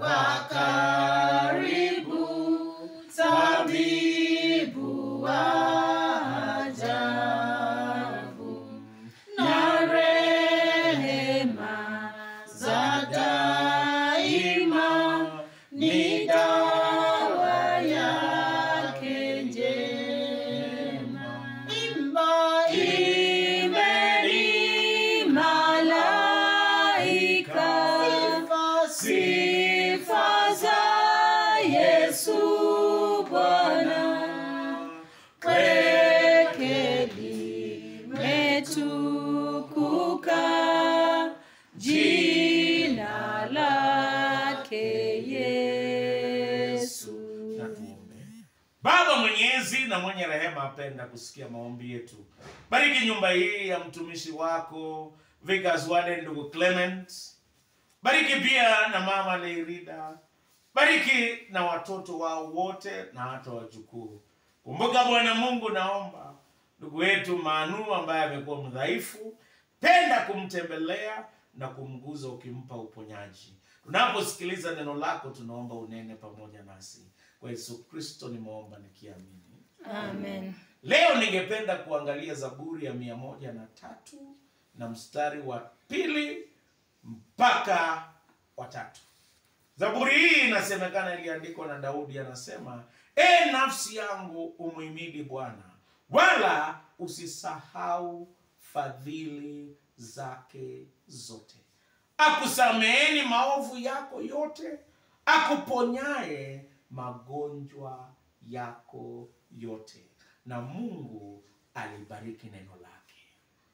wa karibu, tabibu wa ajabu, na rehema za daima ni dawa yake njema. Imba, imbeni malaika, sifa za Yesu Bwana, kwake limetukuka jina lake Yesu. Na tuombe. Baba mwenyezi na mwenye rehema, apenda kusikia maombi yetu. Bariki nyumba hii ya mtumishi wako Vikas Wade, ndugu Clement. Bariki pia na mama Leirida. Bariki na watoto wao wote na hata wajukuu. Kumbuka Bwana Mungu, naomba ndugu wetu Manu ambaye amekuwa mdhaifu, penda kumtembelea na kumguza ukimpa uponyaji. Tunaposikiliza neno lako, tunaomba unene pamoja nasi. Kwa Yesu Kristo nimeomba nikiamini. Amen. Leo ningependa kuangalia Zaburi ya mia moja na tatu na mstari wa pili mpaka wa tatu. Zaburi hii inasemekana iliandikwa na Daudi, anasema e nafsi yangu umhimidi Bwana, wala usisahau fadhili zake zote, akusameheni maovu yako yote, akuponyaye magonjwa yako yote. Na Mungu alibariki neno lake.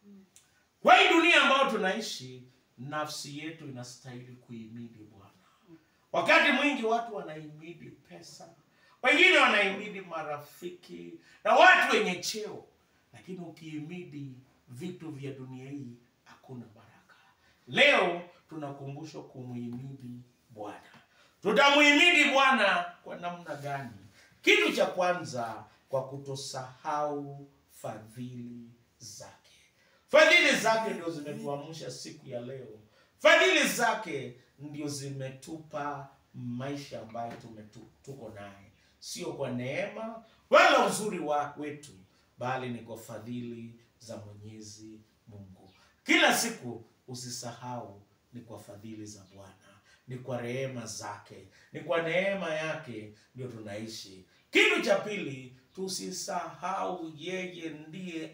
Kwa hii dunia ambayo tunaishi, nafsi yetu inastahili kuhimidi Bwana. Wakati mwingi watu wanahimidi pesa, wengine wanahimidi marafiki na watu wenye cheo, lakini ukihimidi vitu vya dunia hii hakuna baraka. Leo tunakumbushwa kumhimidi Bwana. Tutamuhimidi Bwana kwa namna gani? Kitu cha kwanza, kwa kutosahau fadhili zake. Fadhili zake ndio zimetuamsha siku ya leo. Fadhili zake ndio zimetupa maisha ambayo tumetu- tuko naye, sio kwa neema wala uzuri wa wetu, bali ni kwa fadhili za Mwenyezi Mungu. Kila siku usisahau, ni kwa fadhili za Bwana, ni kwa rehema zake, ni kwa neema yake ndio tunaishi. Kitu cha pili, tusisahau yeye ndiye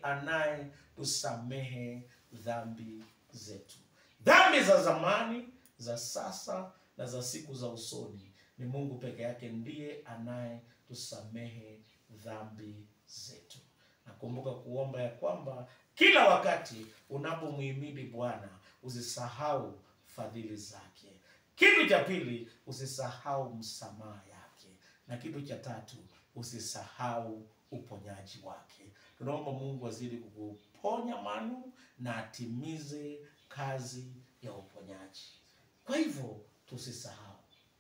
anayetusamehe dhambi zetu, dhambi za zamani, za sasa na za siku za usoni. Ni Mungu peke yake ndiye anayetusamehe dhambi zetu. Nakumbuka kuomba ya kwamba kila wakati unapomhimidi Bwana usisahau fadhili zake. Kitu cha pili, usisahau msamaha yake, na kitu cha tatu, usisahau uponyaji wake. Tunaomba Mungu azidi kukuponya Manu na atimize kazi ya uponyaji. Kwa hivyo tusisahau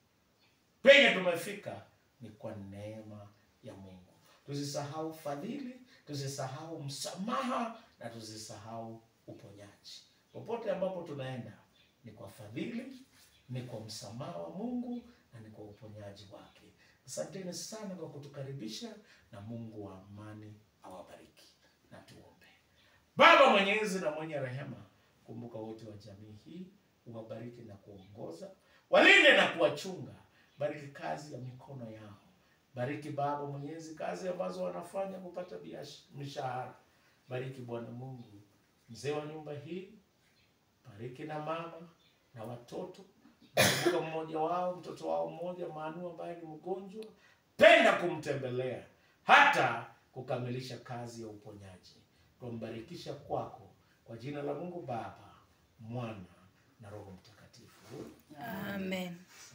penye tumefika ni kwa neema ya Mungu. Tusisahau fadhili, tusisahau msamaha na tusisahau uponyaji. Popote ambapo tunaenda ni kwa fadhili, ni kwa msamaha wa Mungu na ni kwa uponyaji wake. Asanteni sana kwa kutukaribisha, na Mungu wa amani awabariki. Na tuombe. Baba mwenyezi na mwenye rehema, kumbuka wote wa jamii hii, uwabariki na kuongoza, walinde na kuwachunga. Bariki kazi ya mikono yao. Bariki Baba Mwenyezi kazi ambazo wanafanya kupata biash- mishahara. Bariki Bwana Mungu mzee wa nyumba hii, bariki na mama na watoto. Kumbuka mmoja wao, mtoto wao mmoja Manu ambaye ni mgonjwa, penda kumtembelea hata kukamilisha kazi ya uponyaji. Twambarikisha kwako kwa jina la Mungu Baba, Mwana na Roho Mtakatifu. Amen.